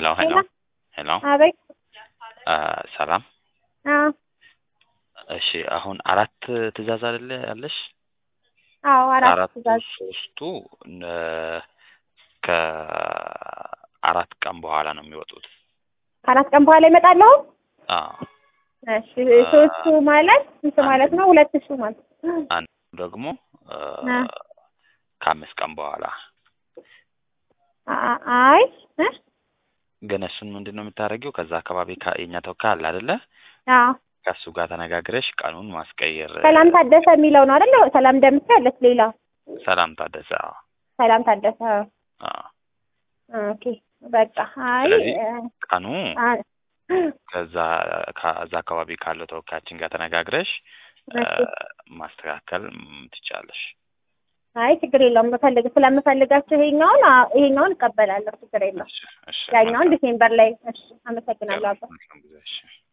ሄሎ ሄሎ አቤት አ ሰላም አዎ እሺ አሁን አራት ትእዛዝ አይደለ ያለሽ አዎ አራት አራቱ ትእዛዝ ሶስቱ ነ ከአራት ቀን በኋላ ነው የሚወጡት ከአራት ቀን በኋላ ይመጣለሁ አዎ እሺ ሶስቱ ማለት ስንት ማለት ነው ሁለት ሺህ ማለት አንዱ ደግሞ አ አ ከአምስት ቀን በኋላ አ- አይ እ ግን እሱን ምንድን ነው የምታደርጊው ከዛ አካባቢ ከ- የኛ ተወካይ አለ አይደለ አዎ ከእሱ ጋር ተነጋግረሽ ቀኑን ማስቀየር ሰላም ታደሰ የሚለው ነው አይደል ሰላም ደምሴ አለች ሌላ ሰላም ታደሰ አዎ ሰላም ታደሰ አዎ ኦኬ በቃ አይ ስለዚህ እ፣ ቀኑ አ ከዛ ከዛ አካባቢ ካለው ተወካያችን ጋር ተነጋግረሽ አ፣ እሺ ማስተካከል ም፣ ትችያለሽ። አይ ችግር የለውም መፈልግ ስለምፈልጋቸው ይሄኛውን አ- ይሄኛውን እቀበላለሁ ችግር የለውም እሺ እሺ ያኛውን መልካም ዲሴምበር ላይ እሺ አመሰግናለሁ አባ መልካም ጊዜ እሺ